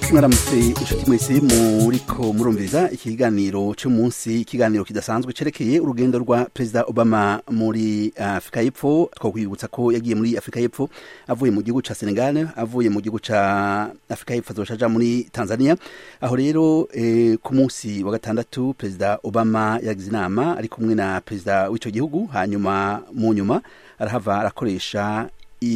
mwaramutse inshuti mwese muriko murumviriza ikiganiro cy'umunsi ikiganiro kidasanzwe cerekeye urugendo rwa perezida obama muri afurika y'epfo twakwibutsa ko yagiye muri afurika y'epfo avuye mu gihugu ca senegal avuye mu gihugu ca afurika y'epfo azoca aja muri tanzania aho rero eh, ku munsi wa gatandatu perezida obama yagize inama ari kumwe na perezida w'ico gihugu hanyuma mu nyuma arahava arakoresha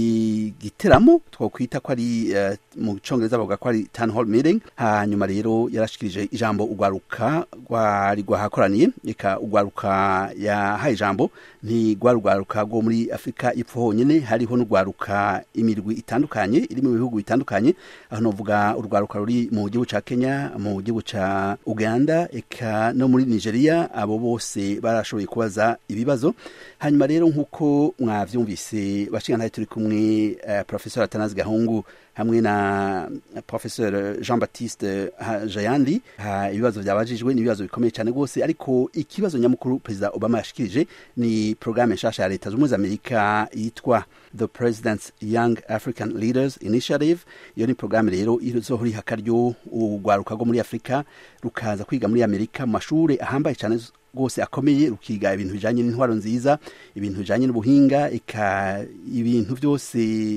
igiteramo twakwita ko ari uh, mu congereza bavuga ko ari town hall meeting hanyuma rero yarashikirije ijambo ugwaruka rwari rwahakoraniye eka ugwaruka yahaye ijambo ntigwari ugwaruka rwo muri afurika y'epfo honyene hariho n'ugwaruka imirwi itandukanye iri mu bihugu bitandukanye aho novuga urwaruka ruri mu gihugu ca kenya mu gihugu ca uganda eka no muri nigeria abo bose barashoboye kubaza ibibazo hanyuma rero nk'uko mwavyumvise bashingantahe turi kumwe uh, professeur atanazi gahungu hamwe na professeur jean baptiste jayandi ibibazo byabajijwe ni ibibazo bikomeye cyane rwose ariko ikibazo nyamukuru perezida obama yashikirije ni programme nshasha ya leta z'ubumwe z'amerika yitwa the president's young african leaders initiative iyo ni programme rero izohora iha akaryo urwaruka rwo muri afurika rukaza kwiga muri amerika mu mashuri ahambaye cyane rwose akomeye rukiga ibintu bijanye n'intwaro nziza ibintu bijanye n'ubuhinga eka ibintu byose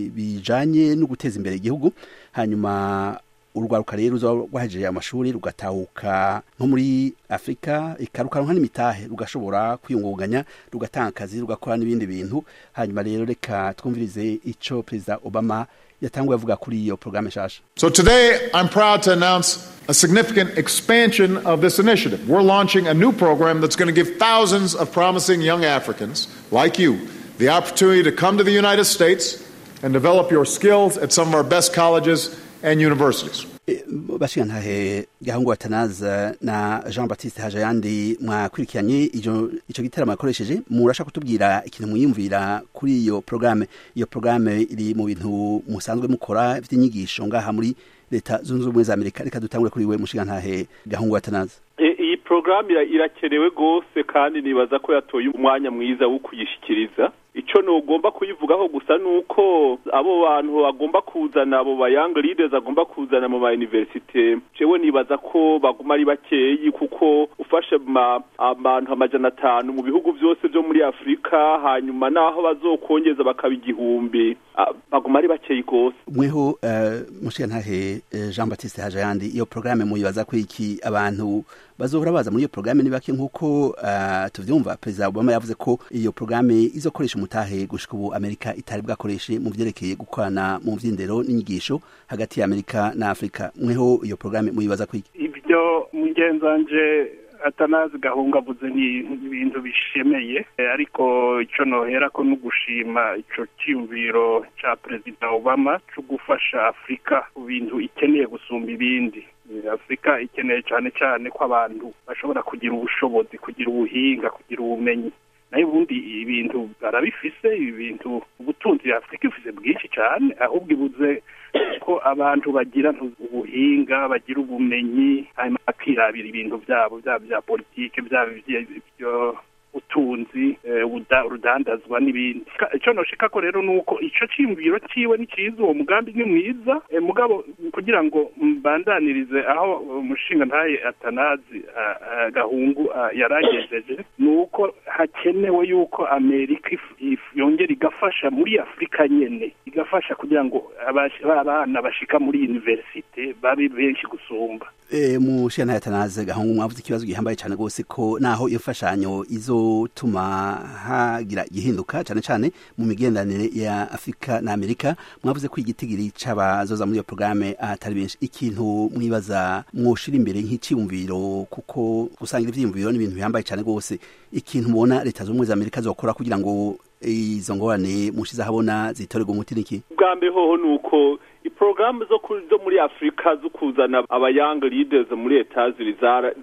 bijanye no guteza imbere igihugu hanyuma urwaruka rero ruzoba rwahejeje amashuri rugatahuka nko muri afurika ikarukaronka n'imitahe rugashobora kwiyungunganya rugatanga akazi rugakora n'ibindi bintu hanyuma rero reka twumvirize ico perezida obama yatanguye avuga kuri iyo programme nshasha So today I'm proud to announce a significant expansion of this initiative. We're launching a new program that's going to give thousands of promising young Africans like you the opportunity to come to the United States and develop your skills at some of our best colleges and universities. bashigantahe gahungu watanaza na jean baptiste hajayandi mwakurikiranye ico gitaramo yakoresheje murasha kutubwira ikintu mwiyumvira kuri iyo programme iyo programme iri mu bintu musanzwe mukora vy'inyigisho ngaha muri leta zunze ubumwe za amerika reka dutangure kuri we mushigantahe gahungu watanaza iyi porogaramu irakenewe rwose kandi nibaza ko yatoye umwanya mwiza wo kuyishikiriza icyo ntugomba kuyivugaho gusa ni uko abo bantu bagomba kuzana abo ba young leaders agomba kuzana mu ma universite jewe nibaza ko baguma ari bakeyi kuko ufashe abantu amajana atanu mu bihugu byose byo muri afurika hanyuma naho bazokongeza bakaba igihumbi baguma ari bakeyi rwose mweho uh, mushigantahe jean baptiste hajayandi iyo porogaramu muyibaza ko iki abantu bazohora baza muri iyo porogaramu ni bake nk'uko uh, tuvyumva perezida obama yavuze ko iyo porogaramu izokoresha umutahe gushika ubu amerika itari bwakoreshe mu vyerekeye gukorana mu vy'indero n'inyigisho hagati ya amerika na afurika mweho iyo porogaramu muyibaza ko iki ibyo mugenzanje atanazi gahunga avuze ni ibintu bishemeye ariko icyo nohera ko no gushima icyo cyiyumviro cya perezida obama cyo gufasha afurika ku bintu ikeneye gusumba ibindi afurika ikeneye cyane cyane ko abantu bashobora kugira ubushobozi kugira ubuhinga kugira ubumenyi nayo ubundi ibintu barabifise ibintu ubutunzi afurika ifise bwinshi cyane ahubwo ibuze ko abantu bagira ubuhinga bagira ubumenyi hanyuma bakirabira ibintu byabo byaba bya politike byaba ibyo utunzi urudandazwa n'ibindi icyo noshika ko rero ni uko icyo cyiyumviro cyiwe ni cyiza uwo mugambi ni mwiza mugabo kugira ngo mbandanirize aho umushinga ntaye atanazi gahungu yaragejeje ni uko hakenewe yuko amerika yongera igafasha muri afurika nyene igafasha kugira ngo abana bashika muri universite babe benshi gusumba mushinga atanaze gahungu mwavuze ikibazo gihambaye cyane rwose ko naho iyo mfashanyo izotuma hagira igihinduka cyane cyane mu migenderanire ya afurika na amerika mwavuze ko igitigiri c'abazoza muri iyo porogaramu atari benshi ikintu mwibaza mwoshira imbere nk'iciyumviro kuko gusangira ivyiyumviro ni ibintu bihambaye cyane rwose ikintu mubona leta z'ubumwe za amerika zokora kugira ngo izo ngorane mushize ahabona zitorerwa umuti niki bwa mbere hoho ni uko porogaramu zo zo muri afurika zo kuzana aba young leaders muri etazini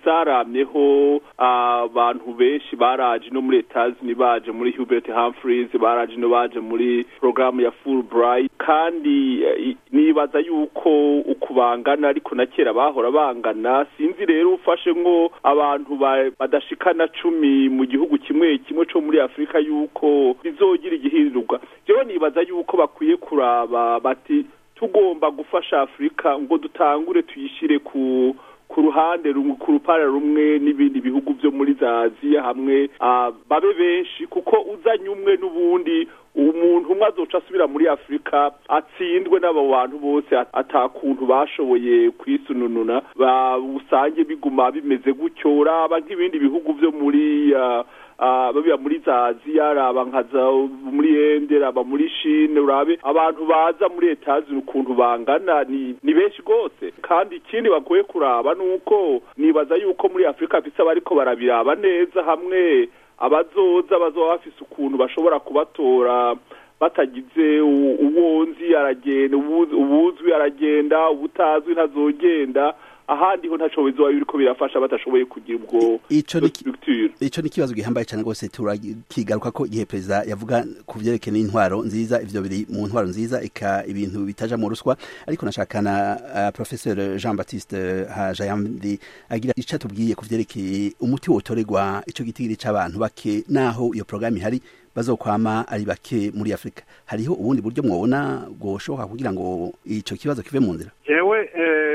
zaramyeho abantu benshi baraje no muri etazini baje muri hubert humphreys baraje no baje muri porogaramu ya fulbright kandi nibaza yuko uku bangana ariko na kera bahora bangana sinzi rero ufashe nko abantu badashikana cumi mu gihugu kimwe kimwe cyo muri afurika yuko bizogira igihindurwa jewe nibaza yuko bakwiye kuraba bati tugomba gufasha afurika ngo dutangure tuyishyire ku ku ruhande rumwe ku rupara rumwe n'ibindi bihugu byo muri za aziya hamwe babe benshi kuko uzanye umwe n'ubundi umuntu umwe azoca asubira muri afurika atsindwe n'abo bantu bose atakuntu bashoboye kwisunununa usange biguma bimeze gutyo uraba nk'ibindi bihugu byo muri babiba muri za aziya raba nka za muri ende raba muri shine urabe abantu baza muri etazi ukuntu bangana ni ni benshi rwose kandi ikindi bagoye kuraba ni uko nibaza yuko muri afurika bisa bariko barabiraba neza hamwe abazoza bazoba bafise ukuntu bashobora kubatora batagize uwonzi aragenda ubuzwi aragenda ubutazwi ntazogenda ahandi ho ntaco bizoba biriko birafasha batashoboye kugira ubwo ico ni ico ni kibazo gihambaye cyane rwose turakigaruka ko igihe perezida yavuga ku vyerekeye n'intwaro nziza ivyo biri mu ntwaro nziza eka ibintu bitaja mu ruswa ariko nashakana uh, professeur Jean Baptiste Hajayamdi agira ico atubwiye ku vyerekeye umuti wotoregwa ico gitigiri c'abantu bake naho iyo programme ihari bazokwama ari bake muri Afrika hariho ubundi buryo mwobona bwoshoboka kugira ngo ico kibazo kive mu nzira jewe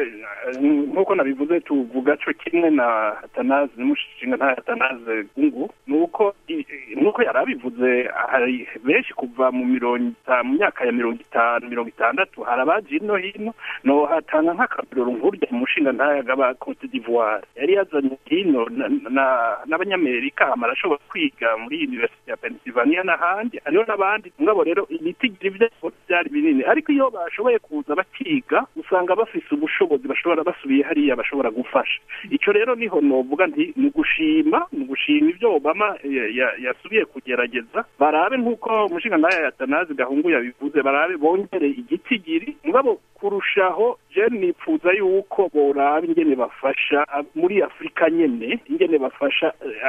nk'uko nabivuze tuvuga co kimwe na Atanaze n'umushinga nta Atanaze gungu nuko nuko yarabivuze hari benshi kuva mu mirongo mu myaka ya mirongo itanu mirongo itandatu hari abaje ino hino no hatanga nk'akarorero nk'urya umushinga ntayaga ba Cote d'Ivoire yari yazanye hino n'abanyamerika hama arashobora kwiga muri University ya Pennsylvania n'ahandi hariho n'abandi ngabo rero ibitigiri vyabo byari binini ariko iyo bashoboye kuza bakiga usanga bafise ubushobozi bashobora basubiye hariya bashobora gufasha ico rero niho novuga nti ni gushima ni gushima ivyo Obama yasubiye kugerageza barabe nk'uko umushinga naye yatanazi gahungu yabivuze barabe bongere igitigiri mugabo kurushaho je nipfuza yuko boraba ingene bafasha muri afurika nyene ingene bafasha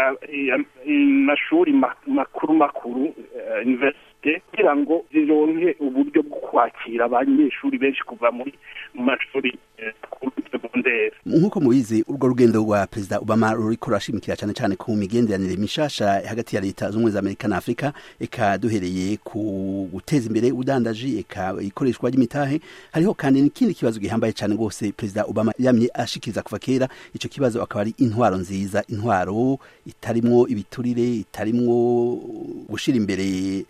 amashuri makuru makuru universite kugira ngo zironke uburyo bwo kwakira abanyeshuri benshi kuva muri mu mashuri segondere nk'uko mubizi urwo rugendo rwa perezida obama ruriko rurashimikira cyane cyane ku migenderanire mishasha hagati ya leta z'ubumwe za amerika na afurika eka duhereye ku guteza imbere udandaji eka ikoreshwa ry'imitahe hariho kandi n'ikindi kibazo gihambaye cyane rwose perezida obama yamye ashikiriza kuva kera ico kibazo akaba ari intwaro nziza intwaro itarimwo ibiturire itarimwo gushira imbere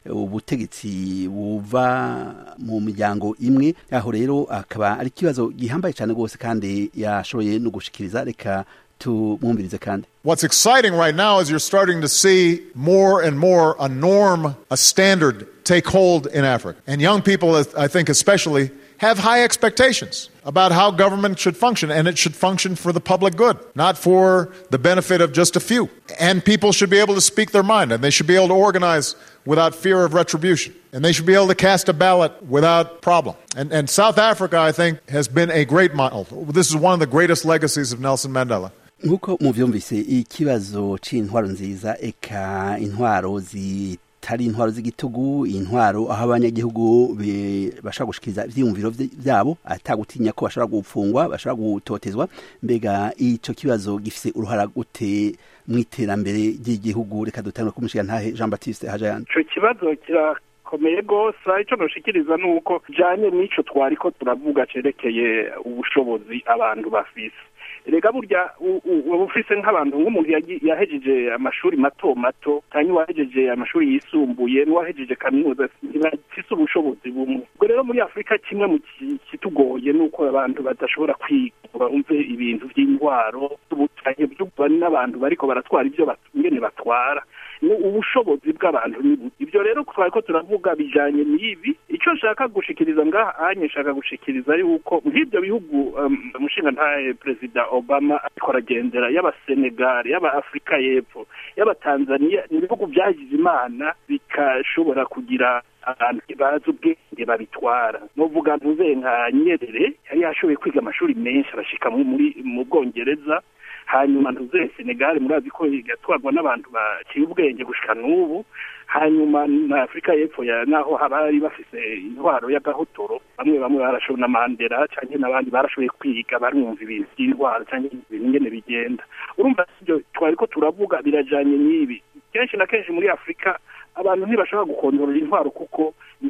ubutegetsi buva mu miryango imwe aho rero akaba ari ikibazo gihambaye cyane rwose kandi yashoboye no gushikiriza reka tumwumvirize kandi What's exciting right now is you're starting to see more and more a norm, a standard take hold in Africa. And young people, I think especially, have high expectations about how government should function, and it should function for the public good, not for the benefit of just a few. And people should be able to speak their mind, and they should be able to organize without fear of retribution, and they should be able to cast a ballot without problem. And, and South Africa, I think, has been a great model. This is one of the greatest legacies of Nelson Mandela. nk'uko muvyumvise ikibazo c'intwaro nziza eka intwaro zitari intwaro z'igitugu intwaro aho abanyagihugu bashobora gushikiriza ivyiyumviro vyabo atagutinya ko bashobora gupfungwa bashobora gutotezwa mbega ico kibazo gifise uruhara gute mw'iterambere ry'igihugu reka dutangure kumushiga ntahe Jean Baptiste Hajayandi ico kibazo kira komeye gose ico noshikiriza nuko janye n'ico twariko turavuga cerekeye ubushobozi abantu bafise rega burya uba ufise nk'abantu nk'umuntu yahejeje amashuri mato mato cyangwa uwahejeje amashuri yisumbuye n'uwahejeje kaminuza ntibafise ubushobozi bumwe ubwo rero muri afurika kimwe mu kitugoye ni uko abantu badashobora kwiga umve ibintu by'indwaro z'ubutanye n'abantu bariko baratwara ibyo ingene batwara ubushobozi bw'abantu ni ibyo rero twari ko turavuga bijanye n'ibi icyo nshaka gushikiriza ngaha anye nshaka gushikiriza yuko nk'ibyo bihugu umushinga ntaye perezida obama ariko aragendera y'abasenegali y'abaafurika y'epfo y'abatanzaniya ni ibihugu byagize imana bikashobora kugira abantu bazi ubwenge babitwara novuga ntuze nka nyerere yari yashoboye kwiga amashuri menshi arashika muri mu bwongereza hanyuma ntuze senegali murazi ko igatwarwa n'abantu baciye ubwenge gushika n'ubu hanyuma na afurika y'epfo ya naho habari bafise intwaro y'agahotoro bamwe bamwe barashoboye na mandela canke n'abandi barashoboye kwiga barumva ibintu by'indwara canke ibintu ingene bigenda urumva ibyo twari ko turavuga birajanye n'ibi kenshi na kenshi muri afurika abantu ntibashobora gukondorora intwaro kuko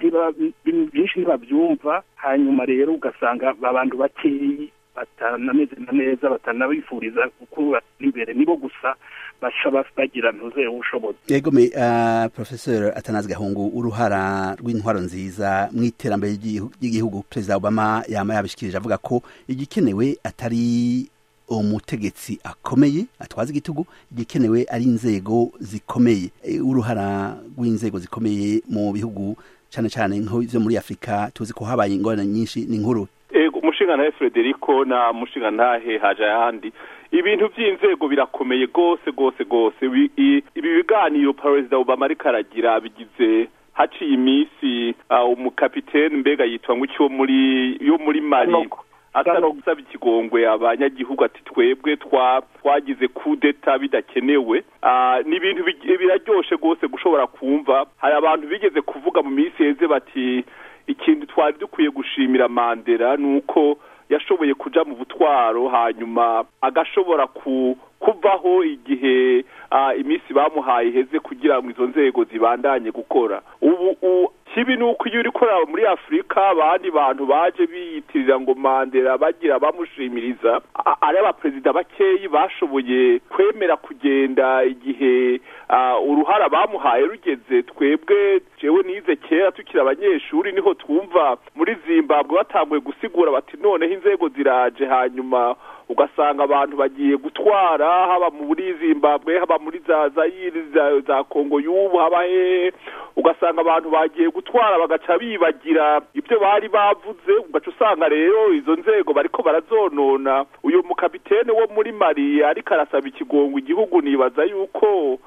byinshi ntibabyumva hanyuma rero ugasanga abantu bakeyi batanameze neza batanabifuriza kuba imbere nibo gusa bashaba bagira ntuze ubushobozi yego me uh, professor atanazi gahungu uruhara rw'intwaro nziza mu iterambere ry'igihugu perezida obama yama yabishikirije avuga ko igikenewe atari umutegetsi akomeye atwaza igitugu igikenewe ari inzego zikomeye e, uruhara rw'inzego zikomeye mu bihugu cyane cyane nk'ivyo muri afurika tuzi ko habaye ingorane nyinshi ni nkuru ego umushingantahe frederico na mushingantahe haja yandi ibintu by'inzego birakomeye rwose rwose rwose ibi biganiro perezida obama ariko aragira bigize haciye iminsi umukapitene mbega yitwa ngo icyo muri yo muri mari asa no gusaba ikigongwe abanyagihugu ati twebwe twagize kudeta bidakenewe ni ibintu biraryoshe rwose gushobora kumva hari abantu bigeze kuvuga mu minsi heze bati ikintu twari dukwiye gushimira mandela ni uko yashoboye kuja mu butwaro hanyuma agashobora kuvaho igihe iminsi bamuhaye iheze kugira ngo izo nzego zibandanye gukora ubu kibi ni uko iyo uri korera muri afurika abandi bantu baje biyitirira ngo mandela bagira bamushimiriza ari abaperezida bakeyi bashoboye kwemera kugenda igihe uruhara bamuhaye rugeze twebwe jewe nize kera tukiri abanyeshuri niho twumva muri zimbabwe batanguye gusigura bati noneho inzego ziraje hanyuma ugasanga abantu bagiye gutwara haba muri zimbabwe haba muri za zayiri za kongo y'ubu haba hehe ugasanga abantu bagiye gutwara bagaca bibagira ibyo bari bavuze ugaca usanga rero izo nzego bariko barazonona uyu mukapitene wo muri mari ariko arasaba ikigongo igihugu nibaza yuko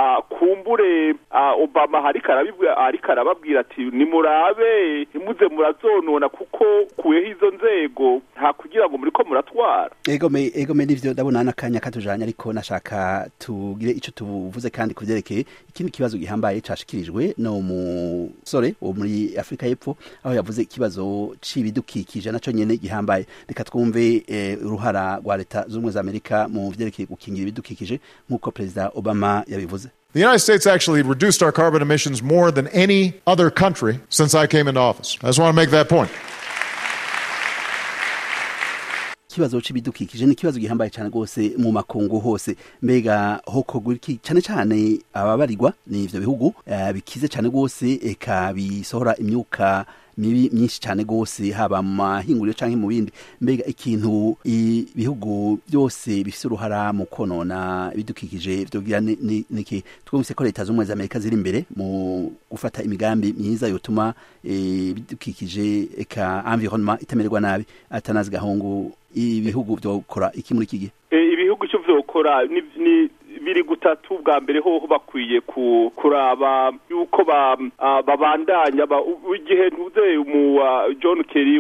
kumbure obama ariko arababwira ati nimurabe ntimuze murazonona kuko kuyeho izo nzego nta kugira ngo muriko muratwara egome egome nivyo ndabona n'akanya katujanye ariko nashaka tugire ico tuvuze kandi kuvyerekeye ikindi kibazo gihambaye cashikirijwe no musore wo muri afurika y'epfo aho yavuze ikibazo c'ibidukikije naco nyene gihambaye reka twumve uruhara rwa leta z'ubumwe za amerika mu vyerekeye gukingira ibidukikije nk'uko perezida obama yabivuze The United States actually reduced our carbon emissions more than any other country since I came into office. I just want to make that point. ikibazo c'ibidukikije ni ikibazo gihambaye cyane rwose mu makungu hose mbega hokogwa iki cyane cyane ababarirwa ni ivyo bihugu uh, bikize cyane rwose eka bisohora imyuka mibi myinshi cyane rwose haba mu mahinguriro canke mu bindi mbega ikintu ibihugu byose bifise uruhara mu konona ibidukikije vyogira niki twumvise ko leta z'ubumwe za amerika ziri imbere mu gufata imigambi myiza yotuma ibidukikije eka environnement itamererwa nabi atanazi gahungu ibihugu vyokora iki muri iki gihe ibihugu cyo vyokora ni biri gutatu bwa mbere hoho bakwiye kuraba yuko babandanya igihe ntuze mu john kerry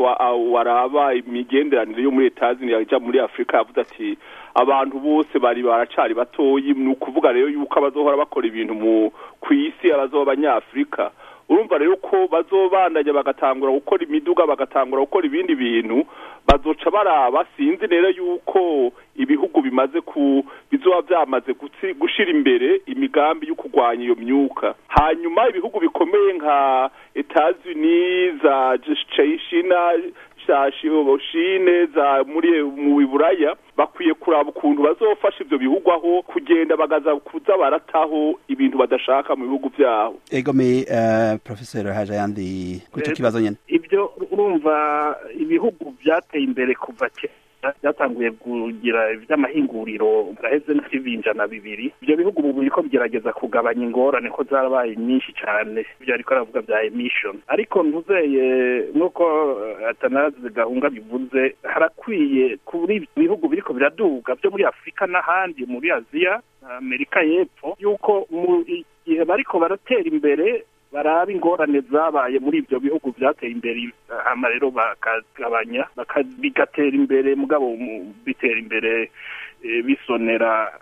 waraba imigenderanire yo muri etazi yaja muri afurika yavuze ati abantu bose bari baracari batoyi ni ukuvuga rero yuko abazohora bakora ibintu mu ku isi abazoba abanyafurika urumva rero ko bazobandanya bagatangura gukora imiduga bagatangura gukora ibindi bintu bazoca baraba sinzi rero yuko ibihugu bimaze ku bizoba byamaze gushira imbere imigambi yo kurwanya iyo myuka hanyuma ibihugu bikomeye nka Etats-Unis za China za shine za muri mu buraya bakwiye kuraba ukuntu bazofasha ivyo bihugu aho kugenda bagaza kuza barataho ibintu badashaka mu bihugu vyabo egome uh, professor haja yandi kuco kibazo nyene ibyo urumva ibihugu byateye imbere kuva kera byatanguye kugira iby'amahinguriro gaheze n'ibinjana bibiri ibyo bihugu ubu biriko bigerageza kugabanya ingorane ko zarabaye nyinshi cyane ibyo ariko aravuga bya emission ariko ntuzeye nk'uko atanazi gahunga bivuze harakwiye kuri bihugu biriko biraduga byo muri afurika n'ahandi muri aziya amerika y'epfo yuko mu gihe bariko baratera imbere baraba ingorane zabaye muri ibyo bihugu byateye imbere hama rero bakagabanya bigatera imbere mugabo bitera imbere bisonera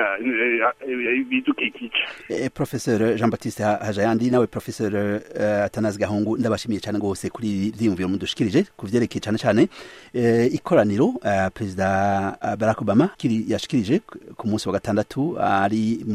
ibidukikije professeur jean baptiste hajayandi nawe professeur atanazi gahungu ndabashimiye cyane rwose kuri ibi byiyumviro mudushikirije ku vyerekeye cyane cyane ikoraniro perezida barack obama kiri yashikirije ku munsi wa gatandatu ari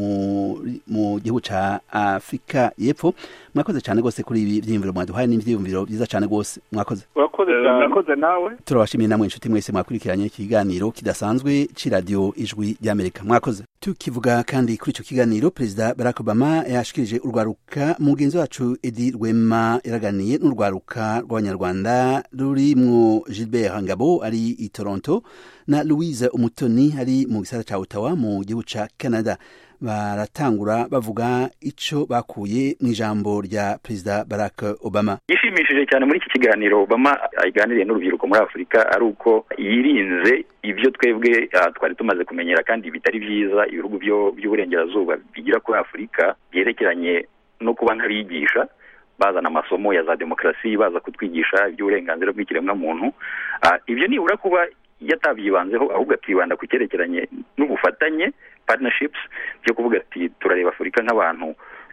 mu gihugu ca afurika y'epfo mwakoze cyane rwose kuri ibi byiyumviro mwaduhaye n'ivyiyumviro byiza cyane rwose mwakoze mwakoze nawe turabashimiye namwe inshuti mwese mwakurikiranye ikiganiro kidasanzwe c'iradiyo ijwi ry'amerika mwakoze tukivuga kandi kuri ico kiganiro perezida barack obama yashikirije urwaruka mugenzi wacu edi rwema yaraganiye n'urwaruka rw'abanyarwanda rurimwo gilbert ngabo ari i toronto na louise umutoni ari mu gisara ca ottawa mu gihugu ca canada baratangura bavuga ico bakuye mu ijambo rya perezida barack obama gishimishije cyane muri iki kiganiro obama aganiriye n'urubyiruko muri afurika ari uko yirinze ibyo twebwe twari tumaze kumenyera kandi bitari byiza ibihugu by'uburengerazuba bigira kuri afurika byerekeranye no kuba nk'abigisha bazana amasomo ya za demokarasi baza kutwigisha iby'uburenganzira bw'ikiremwamuntu ibyo nibura kuba yatabyibanzeho ahubwo akibanda ku cyerekeranye n'ubufatanye partnerships byo kuvuga ati turareba afurika nk'abantu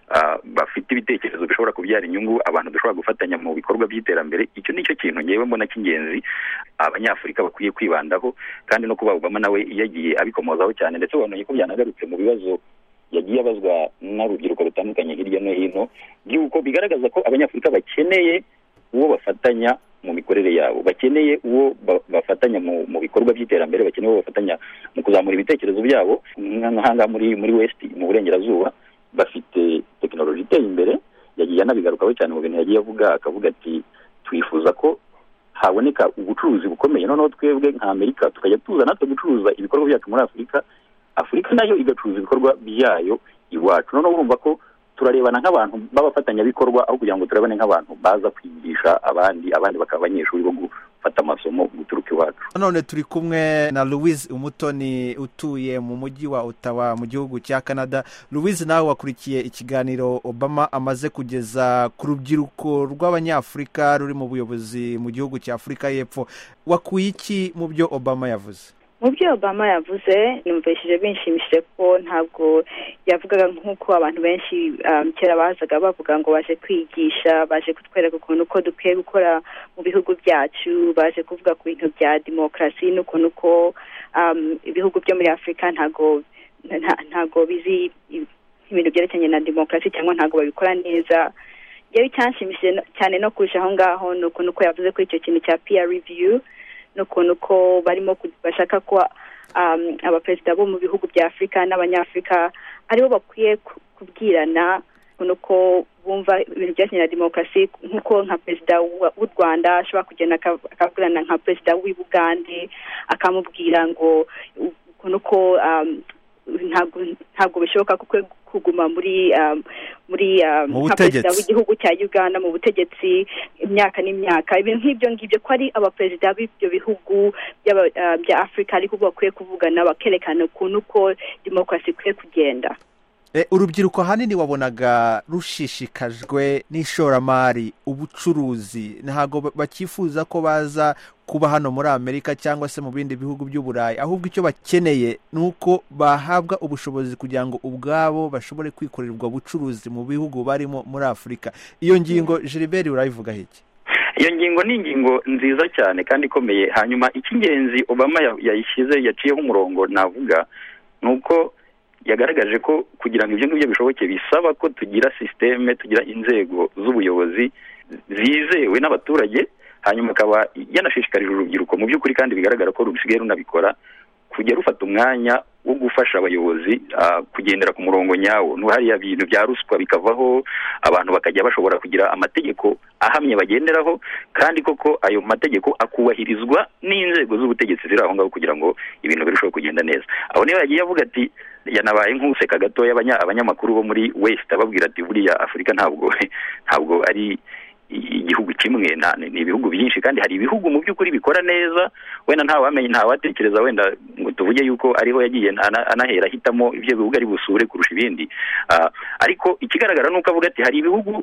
bafite ibitekerezo bishobora kubyara inyungu abantu dushobora gufatanya mu bikorwa by'iterambere icyo ni cyo kintu ngewe mbona cy'ingenzi abanyafurika bakwiye kwibandaho kandi no kuba obama nawe yagiye abikomozaho cyane ndetse ubonye ko byanagarutse mu bibazo yagiye abazwa n'urubyiruko rutandukanye hirya no hino by'uko bigaragaza ko abanyafurika bakeneye uwo bafatanya mu mikorere yabo bakeneye uwo bafatanya mu bikorwa by'iterambere bakeneye uwo bafatanya mu kuzamura ibitekerezo byabo nk'ahangaha muri muri west mu burengerazuba bafite tekinoloji iteye imbere yagiye anabigarukaho cyane mu bintu yagiye avuga akavuga ati twifuza ko haboneka ubucuruzi bukomeye noneho twebwe nka amerika tukajya tuza natwe gucuruza ibikorwa byacu muri afurika afurika nayo igacuruza ibikorwa byayo iwacu noneho urumva ko turarebana nk'abantu b'abafatanyabikorwa aho kugira ngo turabane nk'abantu baza kwigisha abandi abandi bakaba abanyeshuri bo gufata amasomo guturuka iwacu none turi kumwe na louise umutoni utuye mu mujyi wa ottawa mu gihugu cya canada louise nawe wakurikiye ikiganiro obama amaze kugeza ku rubyiruko rw'abanyafurika ruri mu buyobozi mu gihugu cya afurika y'epfo wakuye iki mu byo obama yavuze mu byo obama yavuze numvishije binshimishije ko ntabwo yavugaga nk'uko abantu benshi kera bazaga bavuga ngo baje kwigisha baje kutwereka ukuntu uko dukwiye gukora mu bihugu byacu baje kuvuga ku bintu bya demokarasi n'ukuntu uko ibihugu byo muri afurika ntabwo ntabwo bizi ibintu byerekeranye na demokarasi cyangwa ntabwo babikora neza yewe icyanshimishije cyane no kurusha aho ngaho ni ukuntu uko yavuze kuri icyo kintu cya peer review n'ukuntu ko barimo bashaka ko abaperezida bo mu bihugu bya afurika n'abanyafurika aribo bakwiye kubwirana ukuntu ko bumva ibintu byerekeranye na demokarasi nk'uko nka perezida w'u rwanda ashobora kugenda akabwirana nka perezida w'i bugande akamubwira ngo ukuntu ko ntabwo bishoboka kuko kuguma muri muri nka perezida w'igihugu cya uganda mu butegetsi imyaka n'imyaka ibintu nk'ibyo ngibyo ko ari abaperezida b'ibyo bihugu bya afurika ariko bakwiye kuvugana bakerekana ukuntu ko demokarasi ikwiye kugenda urubyiruko ahanini wabonaga rushishikajwe n'ishoramari ubucuruzi ntabwo bakifuza ko baza kuba hano muri amerika cyangwa se mu bindi bihugu by'uburayi ahubwo icyo bakeneye ni uko bahabwa ubushobozi kugira ngo ubwabo bashobore kwikorera ubwo bucuruzi mu bihugu barimo muri afurika iyo ngingo Gilbert urayivugaho iki iyo ngingo ni ingingo nziza cyane kandi ikomeye hanyuma icy'ingenzi obama yayishyize yaciyeho umurongo navuga ni uko yagaragaje ko kugira ngo ibyo ngibyo bishoboke bisaba ko tugira sisiteme tugira inzego z'ubuyobozi zizewe n'abaturage hanyuma akaba yanashishikarije urubyiruko mu by'ukuri kandi bigaragara ko rusigaye runabikora kujya rufata umwanya wo gufasha abayobozi kugendera ku murongo nyawo hariya bintu bya ruswa bikavaho abantu bakajya bashobora kugira amategeko ahamye bagenderaho kandi koko ayo mategeko akubahirizwa n'inzego z'ubutegetsi ziri aho ngaho kugira ngo ibintu birusheho kugenda neza aho niyo yagiye avuga ati yanabaye nk'useka gatoya abanyamakuru bo muri west ababwira ati buriya afurika ntabwo ntabwo ari igihugu kimwe ni ibihugu byinshi kandi hari ibihugu mu by'ukuri bikora neza wenda ntawamenya ntawatekereza wenda ngo tuvuge yuko ariho yagiye anahera ahitamo ibyo bihugu ari busure kurusha ibindi ariko ikigaragara ni uko avuga ati hari ibihugu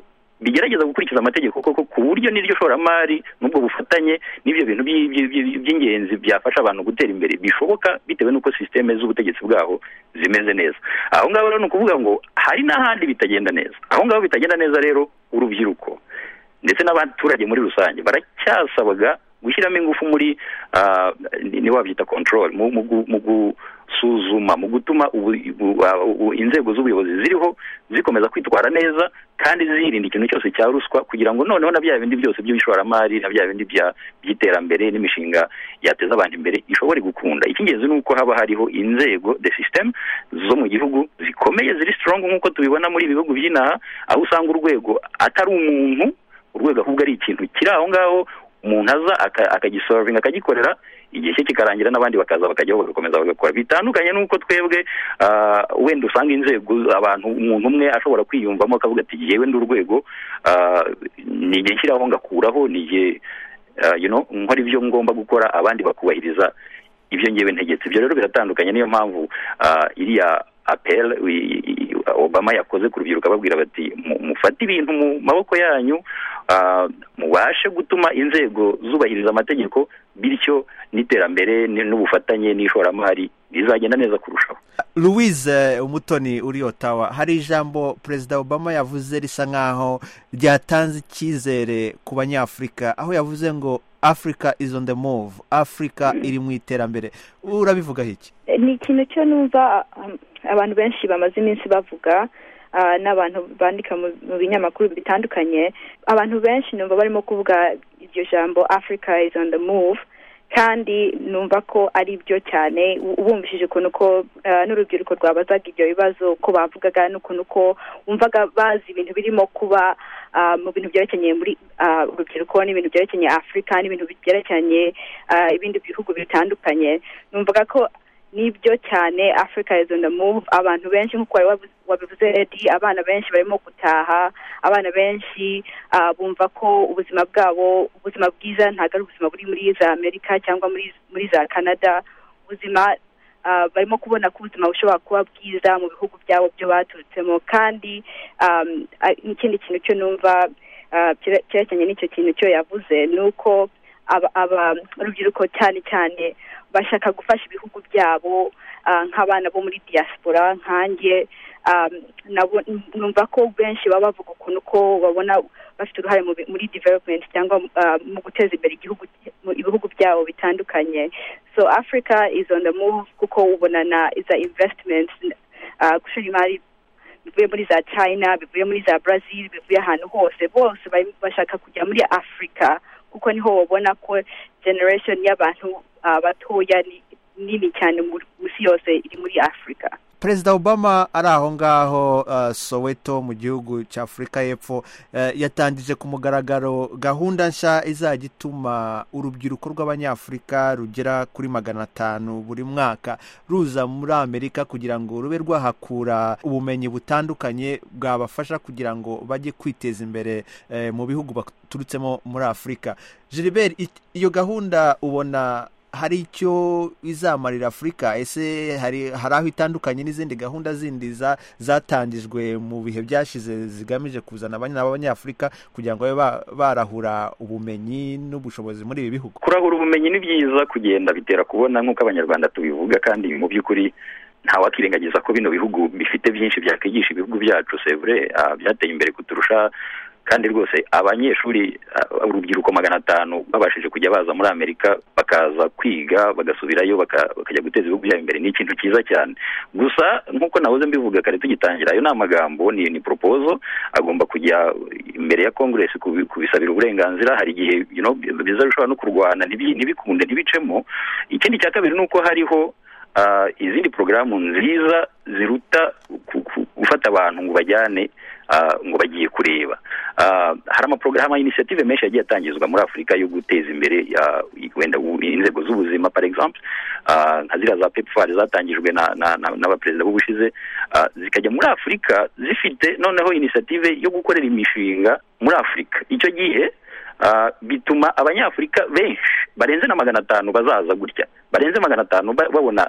bigerageza gukurikiza amategeko koko ku buryo n'iryo shoramari n'ubwo bufatanye n'ibyo bintu by- by- by- by'ingenzi byafasha abantu gutera imbere bishoboka bitewe n'uko sisiteme z'ubutegetsi bwaho zimeze neza aho ngaho rero ni ukuvuga ngo hari n'ahandi bitagenda neza aho ngaho bitagenda neza rero urubyiruko ndetse n'abaturage muri rusange baracyasabaga gushyiramo ingufu muri ah, ni ni wabyita control mu mu gu- mu gusuzuma mu gutuma ubu- ubu- ah, ubu- inzego z'ubuyobozi ziriho zikomeza kwitwara neza kandi zirinda ikintu cyose cya ruswa kugira ngo noneho na bya bindi byose by'ishoramari na bya bindi bya- by'iterambere n'imishinga yateza abantu imbere ishobore gukunda icy'ingenzi ni uko haba hariho inzego the system zo mu gihugu zikomeye ziri strong nk'uko tubibona muri ibi bihugu by'inaha aho usanga urwego atari umuntu urwego ahubwo ari ikintu kiri aho ngaho umuntu aza aka- akagisolvinga akagikorera igihe cye kikarangira n'abandi bakaza bakajyaho bagakomeza bagakora bitandukanye n'uko twebwe ah, wenda usanga inzego abantu umuntu umwe ashobora kwiyumvamo akavuga ati yewe ndi urwego ah, ni igihe nshyiraho ngakuraho ni igihe ah, you know, nkora ibyo ngomba gukora abandi bakubahiriza ibyo ngewe ntegetse ibyo rero biratandukanye niyo mpamvu ah, iriya apel wi- i- obama yakoze ku rubyiruko ababwira bati "Mu- mufate ibintu mu maboko yanyu ah, mubashe gutuma inzego zubahiriza amategeko bityo n'iterambere n- n'ubufatanye n'ishoramari bizagenda neza kurushaho louise umutoni uri otawa hari ijambo perezida obama yavuze risa nkaho ryatanze icyizere ku banyafurika aho yavuze ngo africa is on the move africa iri mu iterambere urabivugaho iki ni ikintu cyo numva um, abantu benshi bamaze iminsi bavuga ah, n'abantu bandika mu mu binyamakuru bitandukanye abantu benshi numva barimo kuvuga iryo jambo africa is on the move kandi numva ko ari byo cyane u- ubumvishije ukuntu ko ah, n'urubyiruko rwabazaga ibyo bibazo ko bavugaga n'ukuntu ko wumvaga bazi ibintu birimo kuba ah, mu bintu byerekeranye muri ah, urubyiruko n'ibintu byerekeranye afurika n'ibintu byerekeranye ah, ibindi bihugu bitandukanye numvaga ko nibyo cyane africa is on the move abantu benshi nk'uko wari wabu- wabivuze edi abana benshi barimo gutaha abana benshi ah, bumva ko ubuzima bwabo ubuzima bwiza ntabwo ari ubuzima buri muri za amerika cyangwa muri muri za canada ubuzima ah, barimo kubona ko ubuzima bushobora kuba bwiza mu bihugu byabo byo baturutsemo kandi um, ah, n'ikindi kintu cyo numva ah, cyere- cyerekeranye n'icyo kintu cyo yavuze ni uko aba- aba- urubyiruko cyane cyane bashaka gufasha ibihugu byabo ah, nk'abana bo muri diaspora nkanjye um, nabo numva ko benshi baba bavuga ukuntu ko babona bafite uruhare mu bi- muri development cyangwa ah, mu guteza imbere igihugu mu ibihugu byabo bitandukanye so africa is on the move kuko ubona na iza investments ah, gushora imari bivuye muri za china bivuye muri za brazil bivuye ahantu hose bose bari- bashaka kujya muri afurika kuko niho babona ko generation y'abantu ah, batoya ni nini cyane mu mu isi yose iri muri afurika perezida obama ari aho ngaho uh, soweto mu gihugu cya afurika y'epfo uh, yatangije ku mugaragaro gahunda nshya izajya ituma urubyiruko rw'abanyafurika rugera kuri magana atanu buri mwaka ruza muri amerika kugira ngo rube rwahakura ubumenyi butandukanye bwabafasha kugira ngo bajye kwiteza imbere eh, mu bihugu baturutsemo muri afurika gilbert i- iyo gahunda ubona hari icyo izamarira afurika ese hari hari aho itandukanye n'izindi gahunda zindi za- zatangijwe mu bihe byashize zigamije kuzana abanya- abanyafurika kugira ngo babe ba- barahura ubumenyi n'ubushobozi muri ibi bihugu kurahura ubumenyi ni byiza kugenda bitera kubona nk'uko abanyarwanda tubivuga kandi mu by'ukuri ntawakirengagiza ko bino bihugu bifite byinshi byakwigisha ibihugu byacu sevure byateye imbere kuturusha kandi rwose abanyeshuri ah, urubyiruko magana atanu babashije kujya baza muri amerika bakaza kwiga bagasubirayo baka- bakajya guteza ibihugu byabo imbere ni ikintu cyiza cyane gusa nk'uko nahoze mbivuga kare tugitangira ayo ni amagambo ni ni propozo agomba kujya imbere ya congress kubi- kubisabira uburenganzira hari igihe you know, biza bishobora no kurwana ntibi- ntibikunde ntibicemo ikindi cya kabiri ni uko hariho ah, izindi porogaramu nziza ziruta ku- ku- gufata abantu ngo bajyane ah, ngo bagiye kureba Ah, hari amaporogaramu inisiyative menshi yagiye atangizwa muri afurika yo guteza imbere ah, wenda u- inzego z'ubuzima par exemple ah, nka ziriya za pepfar zatangijwe na- na- na- n'abaperezida b'ubushize ah, zikajya muri afurika zifite noneho inisiyative yo gukorera imishinga muri afurika icyo gihe ah, bituma abanyafurika benshi barenze na magana atanu bazaza gutya barenze magana atanu ba- babona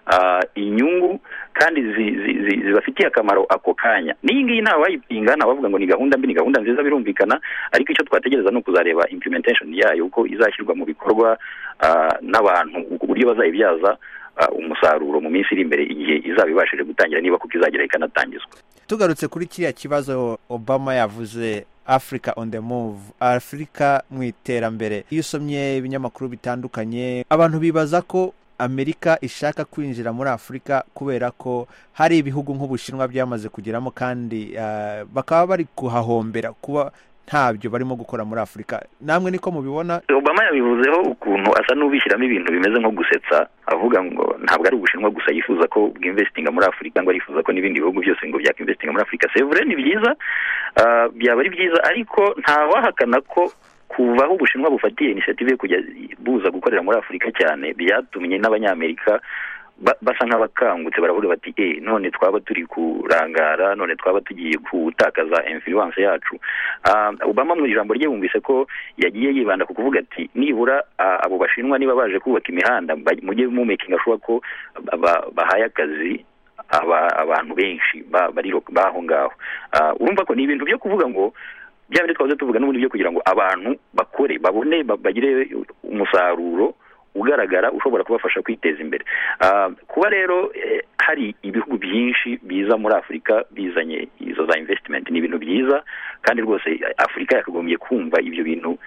inyungu kandi zibafitiye akamaro ako kanya n'iyi ngiyi ntawe wayipinga ntawavuga ngo ni gahunda mbi ni gahunda nziza birumvikana ariko icyo twategereza ni ukuzareba implementation yayo uko izashyirwa mu bikorwa n'abantu ku buryo bazayibyaza umusaruro mu minsi iri imbere igihe izaba ibashije gutangira niba kuko izagera ikanatangizwa tugarutse kuri kiriya kibazo obama yavuze africa on the move afurika mu iterambere iyo usomye ibinyamakuru bitandukanye abantu bibaza ko amerika ishaka kwinjira muri afurika kubera ko hari ibihugu nk'ubushinwa byamaze kugeramo kandi bakaba bari kuhahombera kuba ntabyo barimo gukora muri afurika namwe niko mubibona obama yabivuzeho ukuntu asa n'ubishyiramo ibintu bimeze nko gusetsa avuga ngo ntabwo ari ubushinwa gusa yifuza ko bwinvestinga muri afurika ngo arifuza ko n'ibindi bihugu byose ngo byakwinvestinga muri afurika sevure ni byiza byaba ari byiza ariko ntawahakana ko kuva aho ubushinwa bufatiye inisiyative yo kujya buza gukorera muri afurika cyane byatumye n'abanyamerika basa nk'abakangutse baravuga bati e none twaba turi kurangara none twaba tugiye gutakaza influence yacu obama mu ijambo rye bumvise ko yagiye yibanda ku kuvuga ati nibura abo bashinwa niba baje kubaka imihanda mujye mumekinga shuwa ko bahaye akazi abantu benshi bari baho ngaho urumva ko ni ibintu byo kuvuga ngo bya bindi twahoze tuvuga n'ubundi byo kugira ngo abantu bakore babone bagire umusaruro ugaragara ushobora kubafasha kwiteza imbere kuba rero hari ibihugu byinshi biza muri afurika bizanye izo za invesitimenti ni ibintu byiza kandi rwose afurika yakagombye kumva ibyo bintu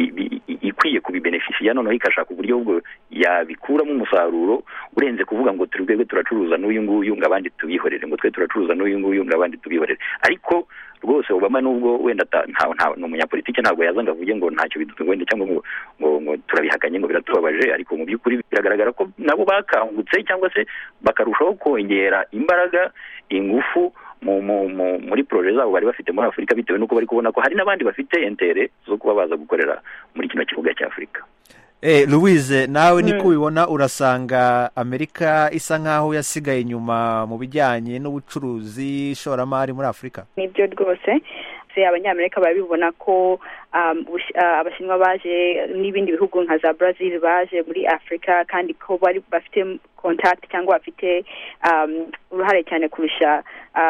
ikwiye kubibenefisiya noneho igashaka uburyo bwo yabikuramo umusaruro urenze kuvuga ngo twebwe turacuruza n'uyu nguyu ngo abandi tubihorere ngo twe turacuruza n'uyu nguyu ngo abandi tubihorere ariko rwose obama nubwo wenda ni umunyapolitiki ntabwo yaza ngo avuge ngo ntacyo bidutunga wenda cyangwa ngo ngo turabihakanye ngo biratubabaje ariko mu by'ukuri biragaragara ko nabo bakangutse cyangwa se bakarushaho kongera imbaraga ingufu muri poroje zabo bari bafite muri afurika bitewe n'uko bari kubona ko hari n'abandi bafite entere zo kuba baza gukorera muri kino kibuga cya afurika louise nawe niko ubibona urasanga amerika isa nk'aho yasigaye inyuma mu bijyanye n'ubucuruzi ishoramari muri afurika nibyo rwose abanyamerika barabibona ko abashinwa baje n'ibindi bihugu nka za brazil baje muri afurika kandi ko bari bafite contact cyangwa bafite uruhare cyane kurusha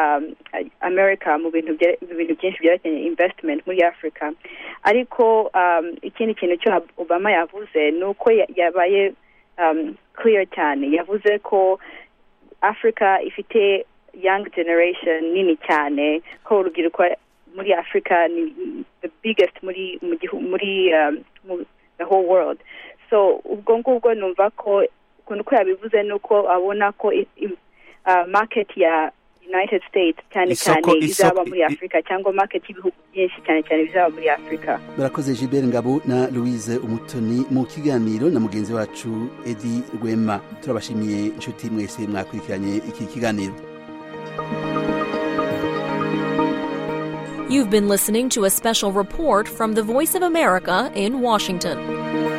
america mu bintu byinshi byerekeye investment muri afurika ariko ikindi kintu cyo obama yavuze ni uko yabaye clear cyane yavuze ko afurika ifite young generation nini cyane ko urubyiruko muri afurika ni the biggest muri muri the whole world so ubwo ngubwo numva ko ukuntu ko yabivuze ni uko abona ko market ya united states cyane cyane izaba muri afurika cyangwa market y'ibihugu byinshi cyane cyane bizaba muri afurika barakoze gilbert ngabo na louise umutoni mu kiganiro na mugenzi wacu edi rwema turabashimiye inshuti mwese mwakurikiranye iki kiganiro You've been listening to a special report from the Voice of America in Washington.